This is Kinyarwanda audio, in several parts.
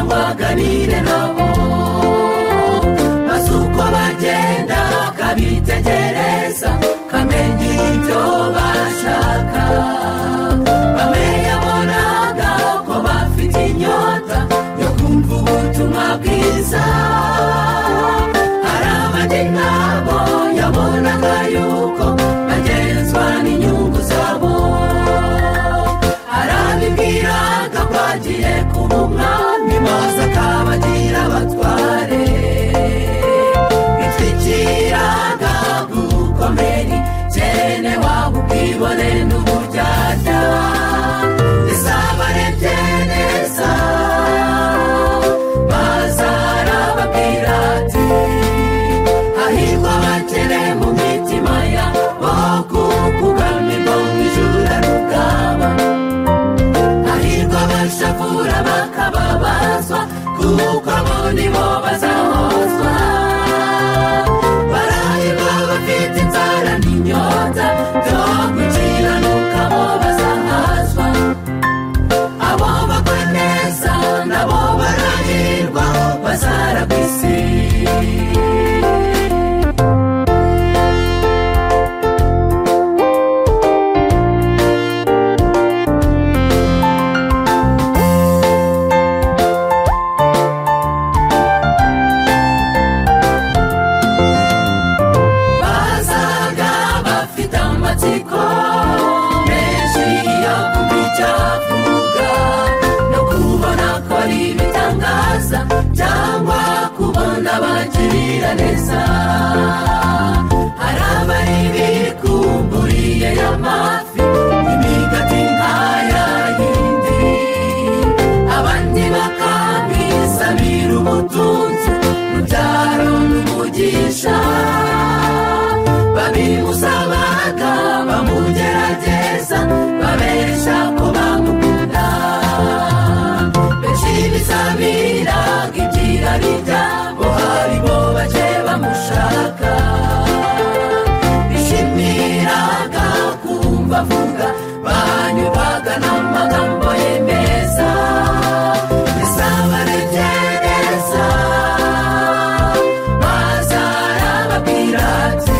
tuganire nabo maze uko bagenda kabitegereza kamenya ibyo bashaka bamenye abonaga ko bafite inyota yo kumva ubutumwa bwiza hari abandi nabo yabonaga yuko bagenzwa n'inyungu zabo hari abibwiraga ko agiye kuba umwami maze akabagira abatware bitwikiraga gukomeri cyene waba ubwibone n'uburyarya isabarebye neza maze arababwira ati hahirwa abakene mu mitima yabo kuko ubwami bwo mu ijuru rukaba hahirwa abashavura bakababazwa kuko abo ni bo bazahozwa barahirwa abafite inzara n'inyota byo gukiranuka bo bazahazwa abo bakora neza nabo barahirwa bazara ku isi bazaga bafite amatsiko menshi yo kumva icyo avuga no kubona ko ari ibitangaza cyangwa kubona bagirira neza hari abari bikumburiye y'amafi imigati nk'aya yindi abandi bakamisabira ubutunzi mubyaro n'umugisha babimusabaga bamugerageza babesha ko bamukunda benshi bisabiraga ibyirari byabo haribo bake bamushaka bishimiraga kumva avuga banyurwaga n'amagambo ye meza bisabaregereza bazara ababwira ati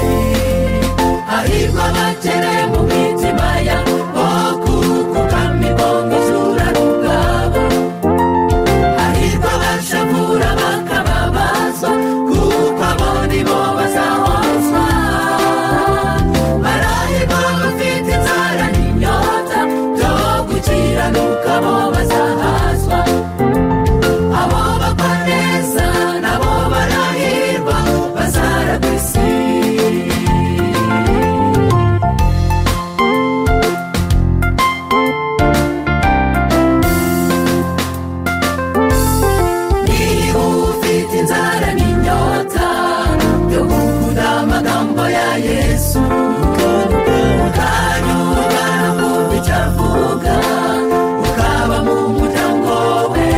hahirwa abakene mu mitima yabo kuko ubwami bwo mu ijuru ari ubwabo hahirwa abashavura bakababazwa kuko abo ni bo bazahozwa barahirwa abafite inzara n'inyota byo gukiranuka bo bazahazwa abo bakora neza nabo barahirwa bazara ku isi niba ufite inzara n'inyota yo kuvuga amagambo ya yesu ukanyura numva icyo avuga ukaba mu muryango we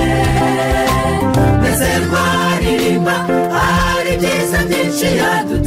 mbese rwaririmba hari ibyiza byinshi yadutuye